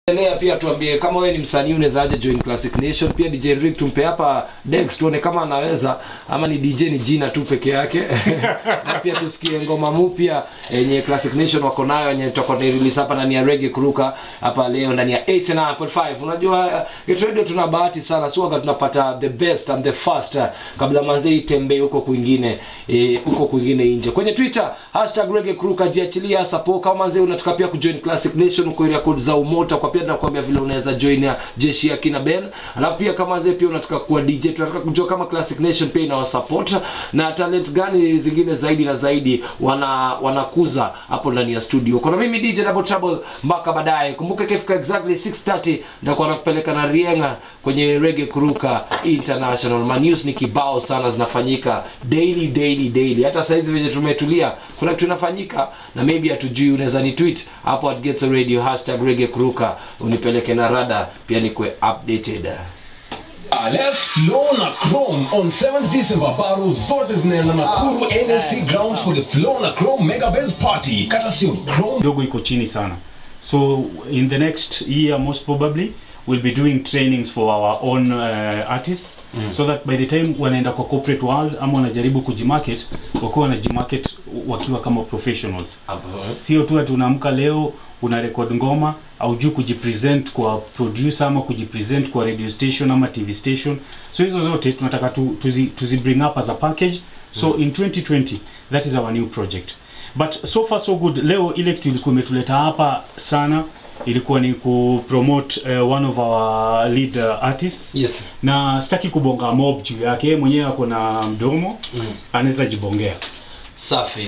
endelea pia tuambie kama wewe ni msanii unaweza aje join Classic Nation pia DJ Rick tumpe hapa Dex tuone kama anaweza ama ni DJ ni jina tu peke yake na pia tusikie ngoma mpya yenye Classic Nation wako nayo yenye tutakuwa na release hapa ndani ya Reggae Kuruka hapa leo ndani ya 89.5 unajua Get Radio tuna bahati sana si waga tunapata the best and the first uh, kabla manzee itembee huko kwingine eh, huko kwingine nje kwenye Twitter hashtag Reggae Kuruka jiachilia support kama manzee unataka pia kujoin Classic Nation uko area code za umota kwa pia tunakuambia vile unaweza join ya jeshi ya kina Ben alafu pia kama zee pia unataka kuwa DJ tunataka kujua kama Classic Nation pia inawa support na talent gani zingine zaidi na zaidi wana wanakuza hapo ndani ya studio kuna mimi DJ Double Trouble mpaka baadaye kumbuka ikifika exactly 6:30 nitakuwa nakupeleka na Rienga kwenye Reggae Kuruka International ma news ni kibao sana zinafanyika daily daily daily hata saizi venye tumetulia kuna kitu inafanyika na maybe hatujui unaweza ni tweet hapo at Gets Radio hashtag Reggae Kuruka unipeleke na rada pia nikwe updated Ah, let's flow na Chrome on 7th December. Baro zote zinaenda Nakuru NSC grounds for the Flow na Chrome Mega Base Party. Courtesy of Chrome. kidogo iko chini sana so in the next year most probably we'll be doing trainings for our own uh, artists mm. so that by the time wanaenda kwa corporate world ama wanajaribu kujimarket wakiwa wanajimarket wakiwa kama professionals sio tu ati unaamka leo una record ngoma au juu kujipresent kwa producer ama kujipresent kwa radio station ama tv station so hizo zote tunataka tu, tuzi, tuzi bring up as a package so mm. in 2020 that is our new project but so far so good leo ile kitu ilikuwa imetuleta hapa sana ilikuwa ni kupromote uh, one of our lead uh, artists yes na sitaki kubonga mob juu yake yeye mwenyewe ako na mdomo Mm. anaweza jibongea safi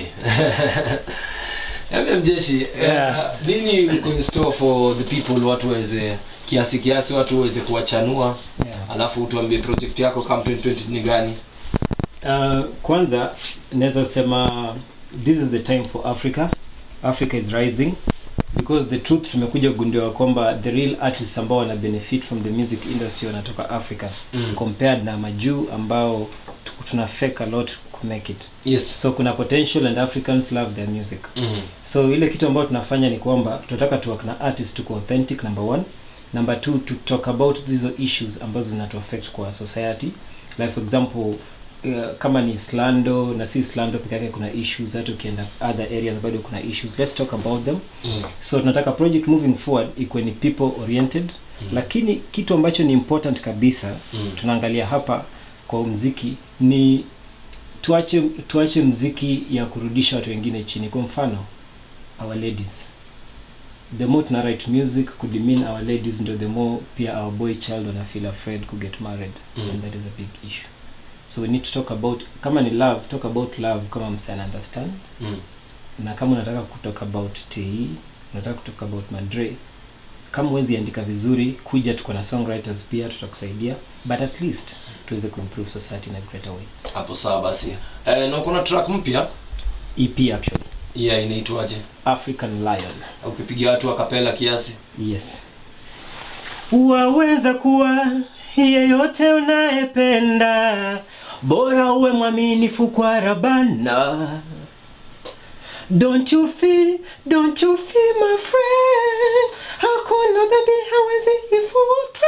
MM Jeshi Yeah. uh, nini uko in store for the people watu waweze kiasi kiasi watu waweze kuwachanua Yeah. alafu tuambie project yako kama 2020 ni gani Uh, kwanza naweza sema this is the time for africa africa is rising because the truth tumekuja kugundua kwamba the real artists ambao wana benefit from the music industry wanatoka africa mm. compared na majuu ambao tu- tuna fake a lot to make it yes so kuna potential and africans love their music mm. so ile kitu ambayo tunafanya ni kwamba tunataka tuwork na artist tuko authentic number one number two to talk about hizo issues ambazo zinatu affect kwa society like for example uh, kama ni slando na si slando peke yake kuna issues hata ukienda other areas bado kuna issues let's talk about them Mm. so tunataka project moving forward ikuwe ni people oriented Mm. lakini kitu ambacho ni important kabisa Mm. tunaangalia hapa kwa mziki ni tuache tuache mziki ya kurudisha watu wengine chini kwa mfano our ladies the more tuna write music kudimin our ladies ndo the more pia our boy child wana feel afraid to get married Mm. and that is a big issue so we need to talk about kama ni love talk about love kama mse ana understand Mm. na kama unataka kutalk about te unataka kutalk about madre kama huwezi andika vizuri kuja tuko na songwriters pia tutakusaidia but at least tuweze kuimprove society in a greater way hapo sawa basi eh, na kuna track mpya ep actually yeah inaitwaje african lion ukipigia watu akapela kiasi yes waweza kuwa yeyote unayependa bora uwe mwaminifu kwa rabana don't you feel, don't you feel my friend hakuna dhambi hawezi ifuta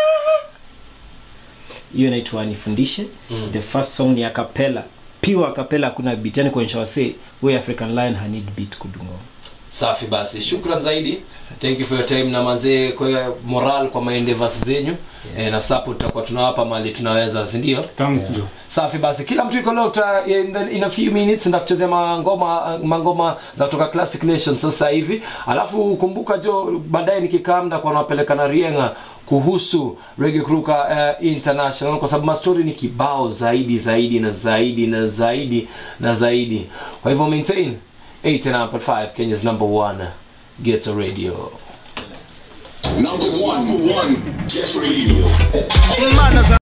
hiyo inaitwa nifundishe Mm. the first song ni akapela pure akapela hakuna beat yani kuonyesha wasee we african lion hanid beat kudungo safi basi shukran zaidi thank you for your time na manzee kwa moral kwa maendevas zenyu Yeah. eh, na support tutakuwa tunawapa mali tunaweza si ndio thanks Yeah. Joe. safi basi kila mtu iko locked uh, in, the, in a few minutes ndakuchezea mangoma mangoma za kutoka classic nation sasa hivi alafu kumbuka jo baadaye nikikaa ndakuwa nawapeleka na rienga kuhusu Reggae Kruka uh, International kwa sababu mastori ni kibao zaidi zaidi na zaidi na zaidi na zaidi kwa hivyo maintain 89.5 Kenya's number one gets a radio Number one, number one, Get Radio.